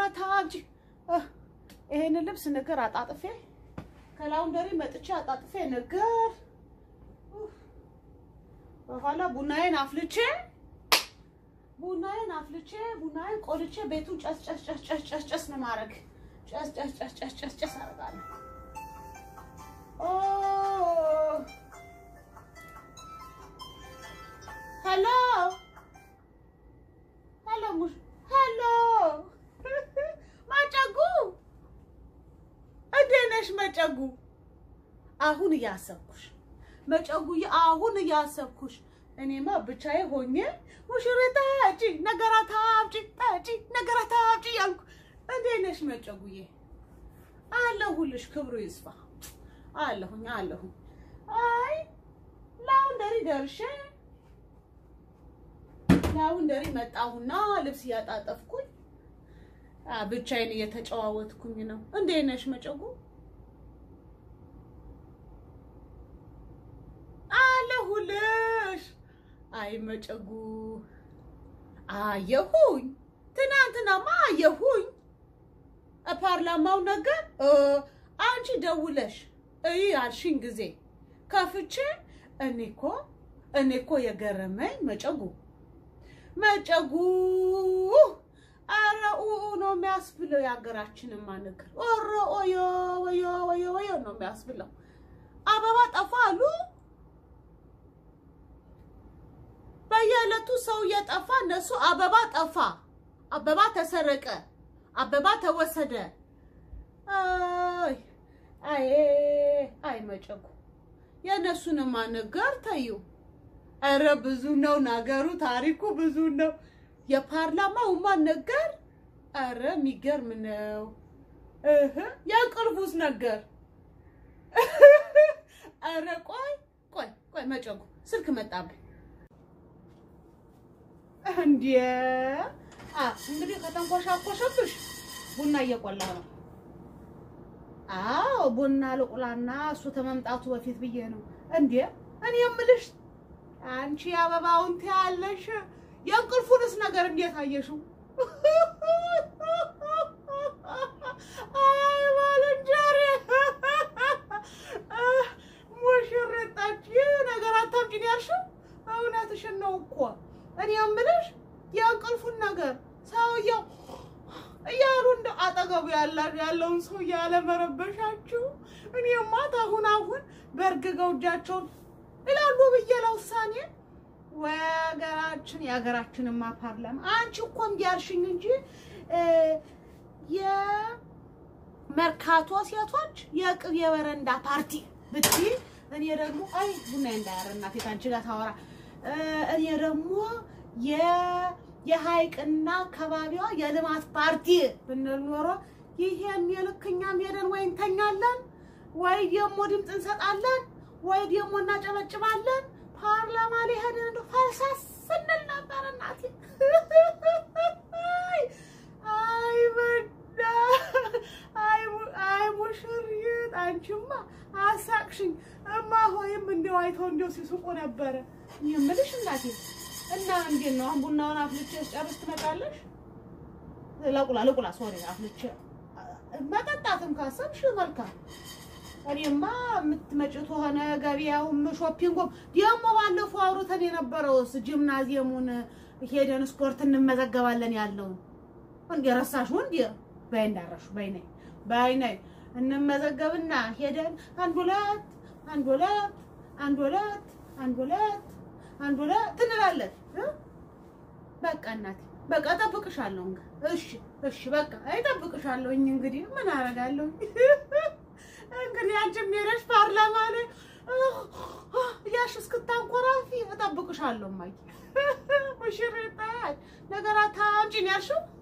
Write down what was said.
አታምጪ። ይሄንን ልብስ ነገር አጣጥፌ ከላውንደሪ መጥቼ አጣጥፌ ነገር በኋላ ቡናዬን አፍልቼ ቡናዬን አፍልቼ ቡናዬን ቆልቼ ቤቱን ጨስ ጨስ ጨስ ጨስ ጨስ ጨስ ነው ማድረግ። ጨስ ጨስ ጨስ ጨስ ጨስ ጨስ አደርጋለሁ። ኦ ሄሎ ሄሎ ሙሽ ሄሎ ማጨጉ እንዴት ነሽ መጨጉ? አሁን እያሰብኩሽ መጨጉዬ፣ አሁን እያሰብኩሽ እኔማ ብቻዬ ሆኜ ሙሽሪት ጠጪ ነገራት አምጪ ጠጪ ነገራት አምጪ ያልኩ። እንዴት ነሽ መጨጉዬ? አለሁልሽ፣ ክብሩ ይስፋ። አለሁኝ አለሁኝ። አይ ላውንደሪ ደርሼ ላውንደሪ መጣሁና ልብስ እያጣጠፍኩኝ ብቻዬን እየተጨዋወትኩኝ ነው። እንዴት ነሽ መጨጉ? አለሁልሽ። አይ መጨጉ አየሁኝ፣ ትናንትናማ አየሁኝ። ፓርላማው ነገር አንቺ ደውለሽ እይ ያልሽኝ ጊዜ ከፍቼ እኔ እኮ እኔ እኮ የገረመኝ መጨጉ መጨጉ አረ ኡኡ ነው የሚያስብለው። የሀገራችንማ ነገር ኦሮ ኦዮ ወዮ ወዮ ወዮ ነው የሚያስብለው። አበባ ጠፋ አሉ። በየዕለቱ ሰው እየጠፋ እነሱ አበባ ጠፋ፣ አበባ ተሰረቀ፣ አበባ ተወሰደ። አይ አይ አይ መጨጉ የእነሱንማ ነገር ተዩ። ኧረ ብዙ ነው ነገሩ፣ ታሪኩ ብዙ ነው። የፓርላማውማ ነገር ኧረ የሚገርም ነው። እህ የእንቅልፉስ ነገር ኧረ ቆይ ቆይ ቆይ መጨጉ ስልክ መጣብኝ። እንዴ አ እንግዲህ ከተንኮሻኮሸብሽ ቡና እየቆላ ነው። አዎ ቡና ልቁላና እሱ ከመምጣቱ በፊት ብዬ ነው። እንዴ እኔ የምልሽ አንቺ አበባውን ትያለሽ፣ የእንቅልፉንስ ነገር እንዴት አየሽው? አይ ባልንጀሬ ሙሽሪጣች ነገር አታምጪኝ ያልሽው እውነትሽን ነው እኮ። እኔ የምልሽ የእንቅልፉን ነገር ሰውየው እያሉ እንደ አጠገቡ ያለውን ሰው ያለመረበሻችሁ እኔማ አሁን አሁን በእርግገው እጃቸውን ይላሉ ብዬ ለውሳኔ ወይ ሀገራችን የሀገራችንማ ፓርላማ አንቺ እኮ እምቢ አልሽኝ እንጂ የመርካቶ ሴቶች የቅቤ በረንዳ ፓርቲ ብትይ እኔ ደግሞ አይ ቡና እንዳያረ እናቴ ከአንቺ ጋር ታወራ እኔ ደግሞ የሀይቅና አካባቢዋ የልማት ፓርቲ ብንል ኖሮ ይሄን የልክኛም ሄደን ወይ እንተኛለን ወይ ደግሞ ድምፅ እንሰጣለን ወይ ደግሞ እናጨበጭባለን። ፓርላማ ላይ ሄደን እንደው ፈልሰስ ስንል ነበር እናቴ። አይ በዳ አይ አይ ሙሽሪት አንቺማ አሳቅሽኝ። እማ ሆይም እንደው አይተው እንደው ሲስቁ ነበረ የምልሽ እናቴ። እና እንዴት ነው አሁን ቡናውን አፍልቼ ጨርስ ትመጣለሽ? ለቁላ ለቁላ ሶሪ አፍልቼ መጠጣትም ካሰብሽ መልካም እኔማ የምትመጪው ከሆነ ገበያውም ሾፒንጉም ደግሞ ባለፈው አውርተን የነበረውስ ጂምናዚየሙን ሄደን ስፖርት እንመዘገባለን ያለውን እንደ ረሳሽው እንደ በይ እንዳረሹ በይ ነይ በይ ነይ እንመዘገብና ሄደን አንድ ሁለት አንድ ሁለት አንድ ሁለት አንድ ሁለት አንድ ሁለት እንላለን። በቃ እናቴ በቃ እጠብቅሻለሁ። እሺ እሺ በቃ እጠብቅሻለሁ። እንግዲህ ምን አደርጋለሁ? እንግዲህ አንቺም ሄደሽ ፓርላማ ላይ እያልሽ እስክታንኮራፊ እጠብቅሻለሁ። እማዬ ሙሽሪት ነገር አታምጪ ነው ያልሽው?